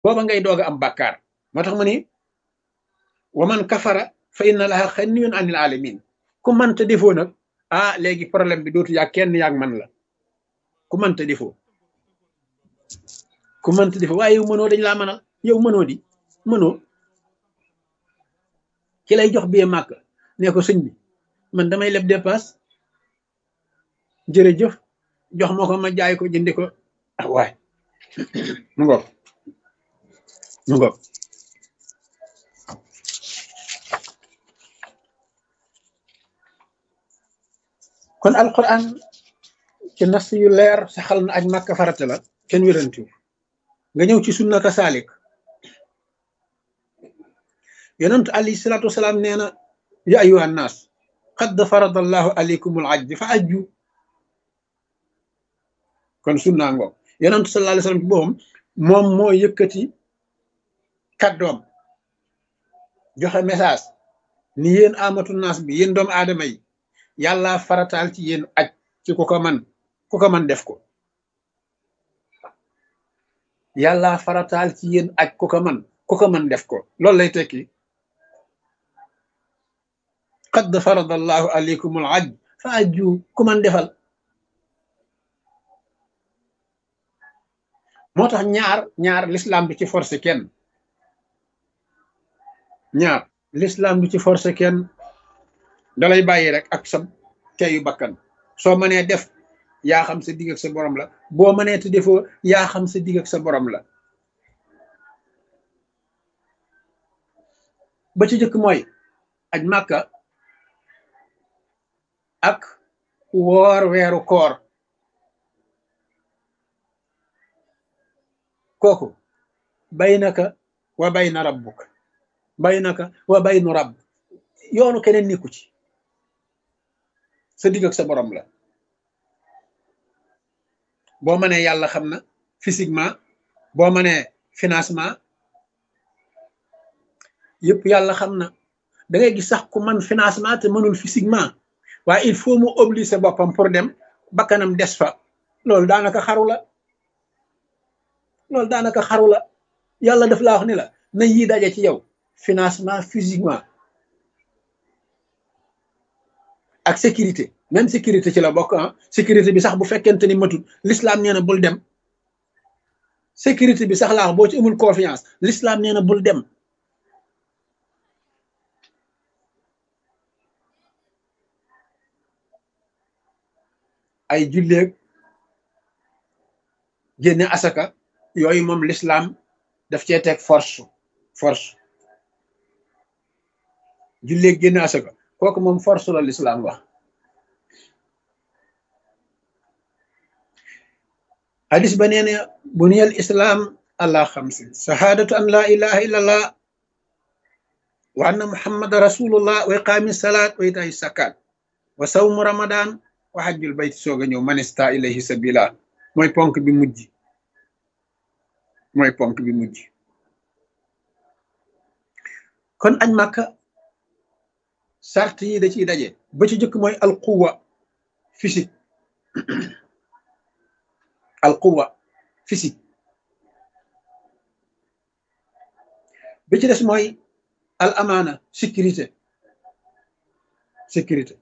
booba ngay doog a am bàkkaar moo tax mu ni wa man kafara fa inna laha xaniyun anil alamin ku mënta defoo nag ah léegi problème bi dootu yaa kenn yaag man la ku mënta defoo ku mënta defoo waaye yow mënoo dañ laa mënal yow mënoo di mënoo ki lay jox bee màkk ne ko sëñ bi man damay leb dépasse jërëjëf jox ma ko ma jaay ko jëndi ko ah waay mu ngoog mu ngoog kon alquran ci nas yu leer saxal na aj màkka farata la kenn wérantiw nga ñëw ci sunna ka saalik yonent alayhi salaatu wasalaam nee na ya ayuha nnaas qad farada allahu alaykum al ajj fa ajju kon sunna ngoog yonent sallallahu alayhi wasallam ci boppam moom moo yëkkati kàddoom joxe message ni yéen amatu naas bi yéen doomu aadama yi yàlla farataal ci yéen aj ci ku ko man ku ko man def ko yàlla farataal ci yéen aj ku ko man ku ko man def ko loolu lay tekki qad farada allahu alaykum al ajj fa ajju ku man defal moo tax ñaar ñaar l'islam du ci forcé kenn ñaar l'islam du ci forcé kenn dalay bàyyi rek ak sa teyu bakkan soo mënee def yaa xam sa digg ak sa borom la boo mënee te defoo yaa xam sa digg ak sa borom la ba ci jëkk mooy aj màkka ak woor weeru koor kooku baynaka wa bayna rabbuk baynaka wa baynu rabb yoonu keneen nekku ci sa digg ak sa borom la boo mënee yàlla xam na physiquement boo mënee financement yëpp yàlla xam na da ngay gis sax ku man financement te mënul physiquement waaye il faut mu obliger boppam pour dem bakkanam des fa loolu daanaka xaru la loolu daanaka xaru la yàlla daf laa wax ni la na yii daje ci yow financement physiquement ak sécurité même sécurité ci la bokk ah sécurité bi sax bu fekkente ni matut l'islam nee na bul dem sécurité bi sax laa wax boo ci amul confiance l'islam nee na bul dem ay julleeg génne asaka yooyu moom l'islam daf cee teg force force julleeg génne asaka kooku moom force la l'islam wax hadis ba nee na buniyal islam ala xamsin shahadatu an la ilaha illallah wa anna muhammada rasulullah wa iqaami salaat wa itaay sakat wa sawmu ramadan wa hajjul bayt soog a ñëw manista ilayhi sabila mooy ponk bi mujj mooy ponk bi mujj kon añ màkka sart yi da ciy daje ba ci jëkk mooy alquwa physique alquwa physique bi ci des mooy al amaana sécurité sécurité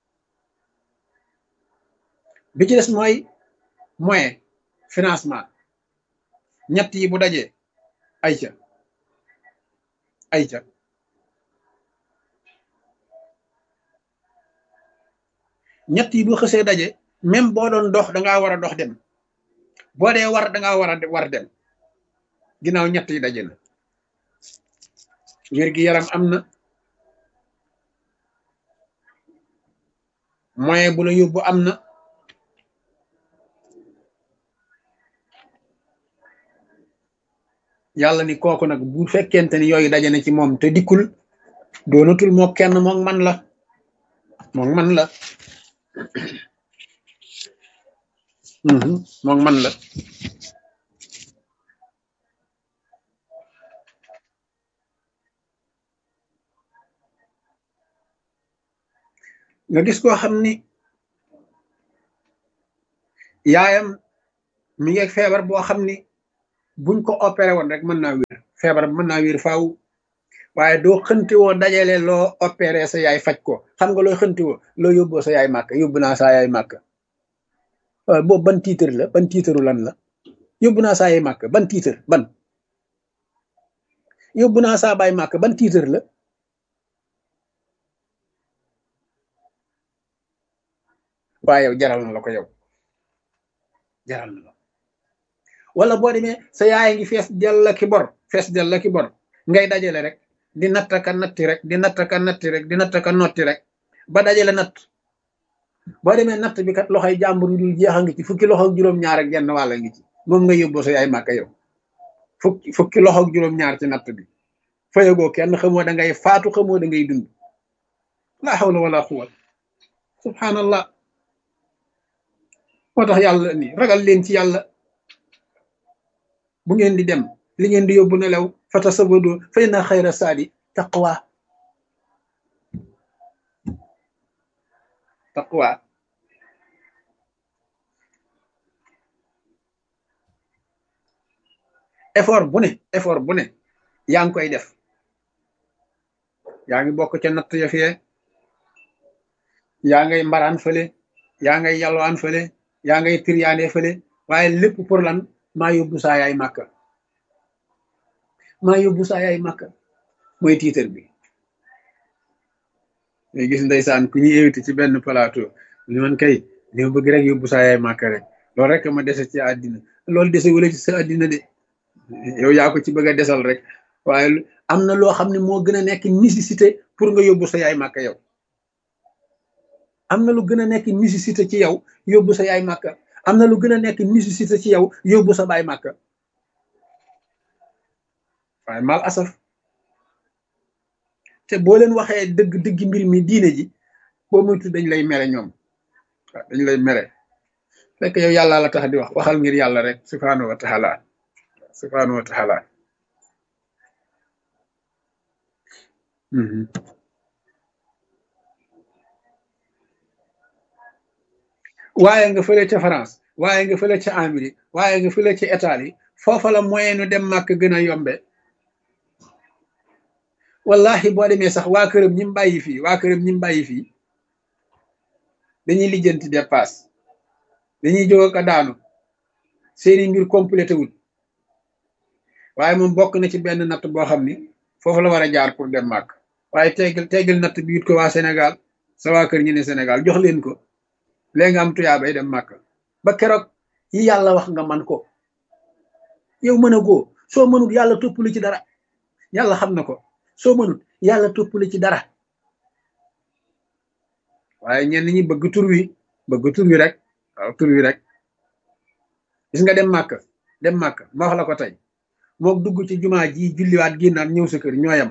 bi ci des mooy moyen financement ñett yi bu dajee ayca ayca ñett yi bu xësee daje même boo doon dox dangaa war a dox dem boo dee war dangaa war a war dem ginnaaw ñett yi daje na wér gi yaram am na moyen bu la yóbbu am na yàlla ni kooku nag bu fekkente ni yooyu daje na ci moom te dikkul doonatul moo kenn moom man la moom man la moom man la nga gis koo xam ni yaayam mi ngi feebar boo xam ni buñ ko opéré woon rek mën naa wér feebar mën naa wér faaw waaye doo xënti woo dajale loo opéré sa yaay faj ko xam nga looy xënti woo loo yóbboo sa yaay màkk yóbbu naa saa yaay màkk waaw boobu ban titre la ban tiitaru lan la yóbbu naa saa yaay màkk ban titre ban yóbbu naa saa baay màkk ban titre la waaye yow jaral na la ko yow jaral na la wala boo demee sa yaay ngi fees del la ki bor fees del la ki bor ngay dajale rek di nattaka natti rek di nattaka natti rek di nattaka notti rek ba dajale natt boo demee natt bi kat loxoy jàmbur yu dul jeexa ngi ci fukki loxo ak juróom-ñaar ak genn wàlla ngi ci moom nga yóbboo sa yaay màkka yow fukki fukki loxo ak juróom-ñaar ci natt bi fayagoo kenn xamoo da ngay faatu xamoo da ngay dund laa hawla wala quwwat subhanallah moo tax yàlla ni ragal leen ci yàlla bu ngeen di dem li ngeen di yóbbu nelaw fata sabado fa inna xayra saadi taqwa taqwa effort bu ne effort bu ne yaa ngi koy def yaa ngi bokk ca natt ya fee yaa ngay mbaraan fële yaa ngay yalwaan fële yaa ngay tiryaane fële waaye lépp pour lan maa yóbbu saa yaay màkka maa yóbbu saa yaay màkka mooy tiitar bi ngay gis ndeysaan ku ñuy invité ci benn plateau li man kay li ma bëgg rek yóbbu saa yaay màkka rek loolu rek ma dese ci àddina loolu dese wala ci sa àddina de yow yaa ko ci bëgg a desal rek waaye am na loo xam ne moo gën a nekk nécessité pour nga yóbbu sa yaay màkka yow am na lu gën a nekk nécessité ci yow yóbbu sa yaay màkka am na lu gën a nekk nécessité ci yow yóbbu sa baay màkka waaye mal asaf te boo leen waxee dëgg dëgg mbir mi diine ji boo moytu dañ lay mere ñoom waaw dañ lay mere fekk yow yàlla la tax di wax waxal ngir yàlla rek subhaanahu wa taala subhaanahu wa taala waaye nga fële ca France waaye nga fële ca Amérique waaye nga fële ca Italie foofa la moyen nu dem màkk gën a yombe wallahi boo demee sax waa këram ñi mu bàyyi fii waa këram ñi mu bàyyi fii dañuy lijjanti dépasse dañuy jóg ak a daanu seeni mbir complété wul waaye moom bokk na ci benn natt boo xam ni foofu la war a jaar pour dem màkk waaye teggal teggal natt bi it ko waa Sénégal sa waa kër ñu ne Sénégal jox leen ko léegi nga am tuyaa bay dem màkk ba keroog yi yàlla wax nga man ko yow mën a goo soo mënut yàlla toppali ci dara yàlla xam na ko soo mënut yàlla toppali ci dara waaye ñenn ñi bëgg tur wi bëgg tur wi rek waaw tur wi rek gis nga dem màkk dem màkk ma wax la ko tey mook dugg ci jumaa ji julliwaat génnaat ñëw sa kër ñooyam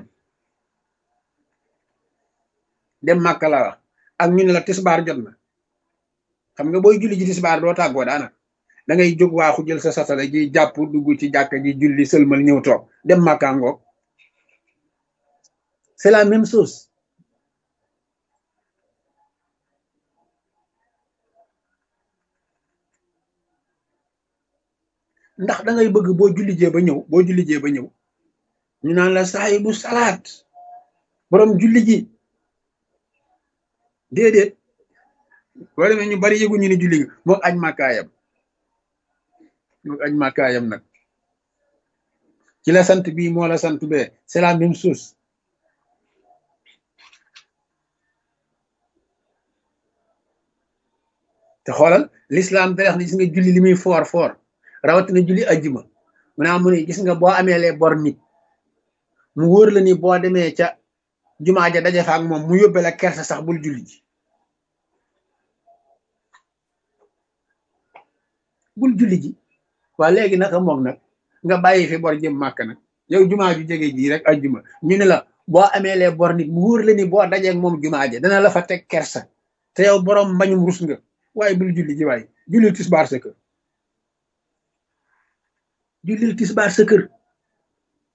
dem màkk la wax ak ñu ne la tisbaar jot na xam nga booy julli ji tisbaar doo tàggoo daana da ngay jóg waaxu jël sa satala ji jàpp dugg ci jàkka ji julli sëlmal ñëw toog dem màkkaa ngoog c'est la même chose ndax da ngay bëgg boo julli jee ba ñëw boo julli jee ba ñëw ñu naan la saahibu salaat borom julli ji déedéet boo demee ñu bari yëgu ñu ni julli nga mook aj màkkaayam mook aj màkkaayam nag ci la sant bii moo la sant bee c'est la même chose te xoolal l'islam da wax ne gis nga julli li muy foor foor rawatina julli ajjuma mu naa mu ne gis nga boo amee lee bor nit mu wóor la ni boo demee ca jumaa ja daje fa ak moom mu yóbbe la kersa sax bul julli ji bul julli ji waa léegi naka moom nag nga bàyyi fi bor jëm màkk nag yow jumaa ju jege ji rek ajjuma ñu ne la boo amee lee bor nit mu wóor la ni boo dajeeg moom jumaa ja dana la fa teg kersa te yow borom mbañum rus nga waaye bul julli ji waaye jullil tisbaar sa kër jullil tisbaar sa kër